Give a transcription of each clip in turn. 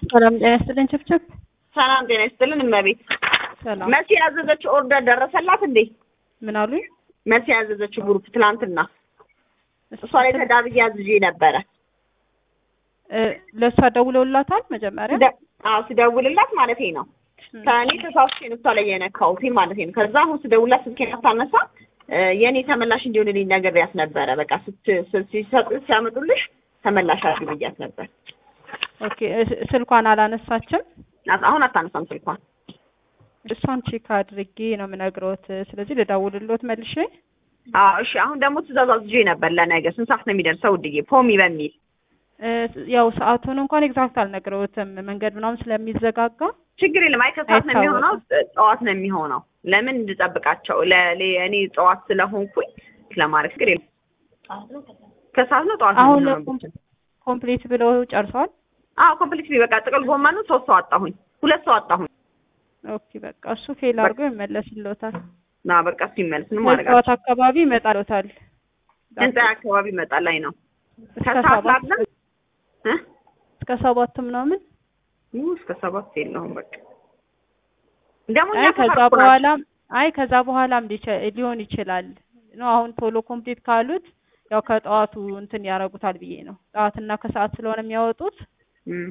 ሰላም ጤና ይስጥልኝ ችብችብ። ሰላም ጤና ይስጥልን እመቤት። ሰላም መሲ ያዘዘችው ኦርደር ደረሰላት እንዴ? ምን አሉኝ? መሲ ያዘዘችው ግሩፕ ትናንትና እሷ ላይ ተዳብዬ አዝዤ ነበረ። እ ለእሷ ደውለውላታል መጀመሪያ? ስደ- አዎ ስደውልላት ማለቴ ነው ከእኔ ተሳስቼ ነው እሷ ላይ የነካሁት ማለቴ ነው። ከዛ አሁን ስደውልላት ስልኬን አታነሳ እ የእኔ ተመላሽ እንዲሆንልኝ ነግሬያት ነበረ። በቃ ስት- ስ- ሲሰጡ ሲያመጡልሽ ተመላሽ አድርጊ ብያት ነበር። ኦኬ እ- ስልኳን አላነሳችም። አት- አሁን አታነሳም ስልኳን። እሷን ቼክ አድርጌ ነው የምነግረውት። ስለዚህ ልደውልሎት መልሼ። አዎ እሺ። አሁን ደግሞ ትእዛዝ አዝዤ ነበር ለነገ ስንት ሰዓት ነው የሚደርሰው ውድዬ? ፖሚ በሚል እ ያው ሰዓቱን እንኳን ኤግዛክት አልነግረውትም መንገድ ምናምን ስለሚዘጋጋ ችግር የለም። አይ ከሰዓት ነው የሚሆነው፣ አይታወቅም። ጠዋት ነው የሚሆነው። ለምን እንድጠብቃቸው ለሌ እኔ ጠዋት ስለሆንኩኝ ለማድረግ ችግር የለም። ከሰዓት ነው ጠዋት ነው አሁን የሚሆነው። ኮም- ኮምፕሊት ብለው ጨርሰዋል። አዎ ኮምፕሊት በቃ ጥቅል ጎመኑ ሶስት ሰው አጣሁኝ፣ ሁለት ሰው አጣሁኝ። ኦኬ በቃ እሱ ፌል አድርጎ ይመለስልዎታል። ና በቃ እሱ ይመልስ ምን ማድረግ ጠዋት አካባቢ ይመጣልዎታል። ህንጻ አካባቢ ይመጣል ላይ ነው እስከ ከሰዓት ሰባት ላለ እ እስከ ሰባት ምናምን ኡ እስከ ሰባት የለውም በቃ ደግሞ እኛ አይ ከዛ ተፈርኩ ናቸው። በኋላ አይ ከዛ በኋላም ሊቸ- ሊሆን ይችላል ነው። አሁን ቶሎ ኮምፕሊት ካሉት ያው ከጠዋቱ እንትን ያደርጉታል ብዬ ነው። ጠዋትና ከሰዓት ስለሆነ የሚያወጡት እም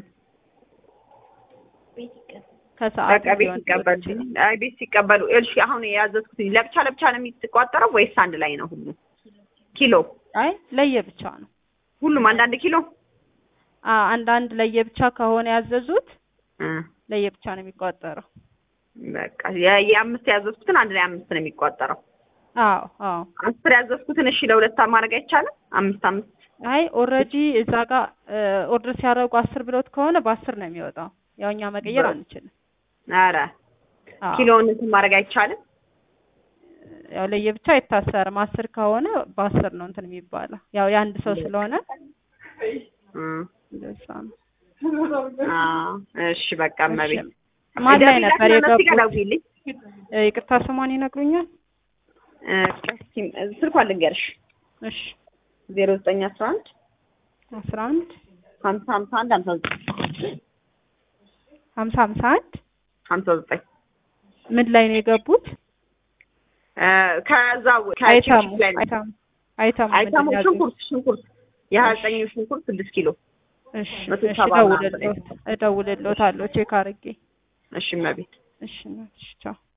ከሰዓት በቃ ቤት ሊሆን ሲቀበሉ ይችላል። አይ ቤት ሲቀበሉ እሺ አሁን የያዘዝኩት ለብቻ ለብቻ ነው የሚቆጠረው ወይስ አንድ ላይ ነው ሁሉ ኪሎ አይ ለየብቻ ነው። ሁሉም አንዳንድ ኪሎ አ አንዳንድ ለየብቻ ከሆነ ያዘዙት እ ለየብቻ ነው የሚቆጠረው። በቃ የ- የአምስት ያዘዝኩትን አንድ ላይ አምስት ነው የሚቆጠረው አዎ አዎ። አስር ያዘዝኩትን እሺ ለሁለት ማድረግ አይቻልም አምስት አምስት አይ ኦልሬዲ እዛ ጋር ኦርደር ሲያደርጉ አስር ብሎት ከሆነ በአስር ነው የሚወጣው። ያው እኛ መቀየር በ- አንችልም። ኧረ አዎ። ኪሎውን እንትን ማድረግ አይቻልም ያው ለየብቻ አይታሰርም። አስር ከሆነ በአስር ነው እንትን የሚባለው። ያው የአንድ ሰው ስለሆነ እ እንደዛ ነው። አዎ እሺ በቃ እመቤት እሺ። ማን ላይ ነበር ደውዪላት ለመሲ ጋር የገቡት? ደውዪልኝ እ ይቅርታ ስሟን ይነግሩኛል? እ እስኪ- ስልኳን ልንገርሽ እሺ ዜሮ ዘጠኝ አስራ አንድ አስራ አንድ ሀምሳ ሀምሳ አንድ ሀምሳ ዘጠኝ ሀምሳ ሀምሳ አንድ ሀምሳ ዘጠኝ ምን ላይ ነው የገቡት? እ ከዛው አይተሙ ከቺፕስ ላይ ነው። አይተሙ አይተሙ አይተሙ ምንድን ነው ያዙት? ሽንኩርት ሽንኩርት የሀያ ዘጠኝ ሽንኩርት ስድስት ኪሎ እሺ መቶ እሺ ሰባ ምናምን እደውልልዎት እደውልልዎታለሁ ቼክ አድርጌ እሺ እመቤት እሺ እሺ ቻው